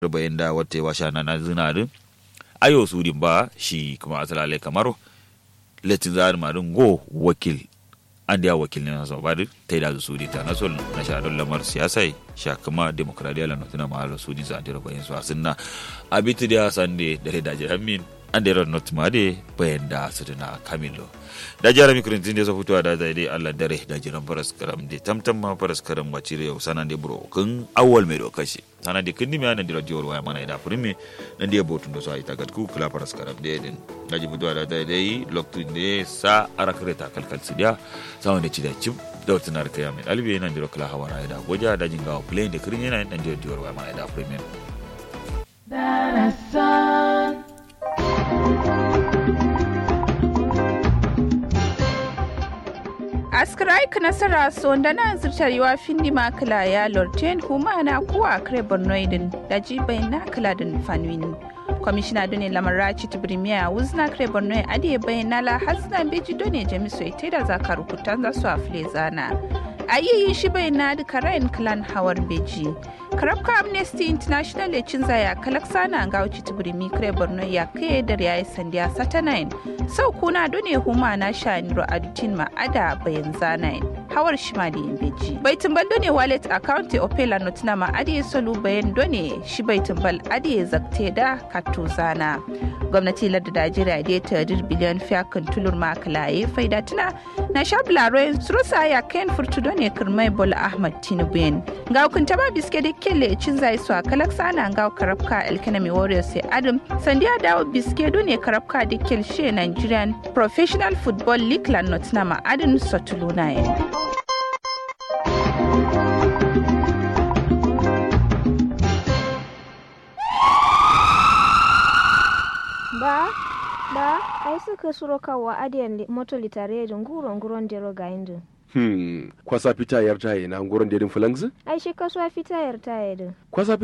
bayan da wata wa sha na zinarin ayo su din ba shi kuma asalale kamar letin zar marin go wakil an da wakil ne na ba da ta da su di ta na sol na sha don lamar siyasa sha kuma demokradiya la notuna ma ala su di za da bayan su asinna abitu da sande da da jiramin an da not ma de bayan da su na kamilo da jara mi kurintin da so fitowa da zai dai Allah dare da jiran faras karam de tamtam ma faras karam wace yau sanan de bro kun awwal mai dokashi sanan de kindi mi anan de radio waya mana da furmi nan de botun da so ai tagat ku kula faras karam de din da ji fitowa da zai dai loktu ne sa arakare ta kalkal sidiya sa wanda ci da cim da wata nar kaya mai albi nan de kula hawara da goja da jinga play de kirin yana nan de radio waya mana da furmi Darasan. askiraik nasara sonda na zirtarewa findi makila ya lorten huma na kuwa kare bornoidin da jibai na kila da fanuin kwamishina done lamarraci tibirimiya wuzna kare borno adiye bayan nala hasna beji done jamiso ite da zaka rukutan za su afile zana a yi shi bai na duka rayan clan hawar beji karabka amnesty international ya cinza ya kalaksana ga wuce tibirimi kare borno ya kai da ya yi sandiya satanayin sau kuna done huma na sha niro adutin ma'ada bayan zanayin hawar shima da yin beji bai tumbal done wallet account opela notina ma'adi ya solu bayan done shi bai tumbal adi ya zakte da katto zana gwamnati lardda najeriya da ta dir biliyan fiyakan tulur makalaye faida tuna na sha bularoyin surusa ya kayan furtu done kirmai bola ahmad tinubu yin ga hukunta ba biske da kelle cin zai su a kalaksa ana ga karabka elkanami warriors sai adam sandiya dawo biske done karabka da kelshe nigerian professional football league lan notina ma'adin sotuluna yin ba ba ai suka suro kawa adiyan moto litare da nguro nguron dero ga indu Hmm, kwasa fita yar taye na nguron dedin fulangzi? ai shi kasuwa fita yar taye din Kwasa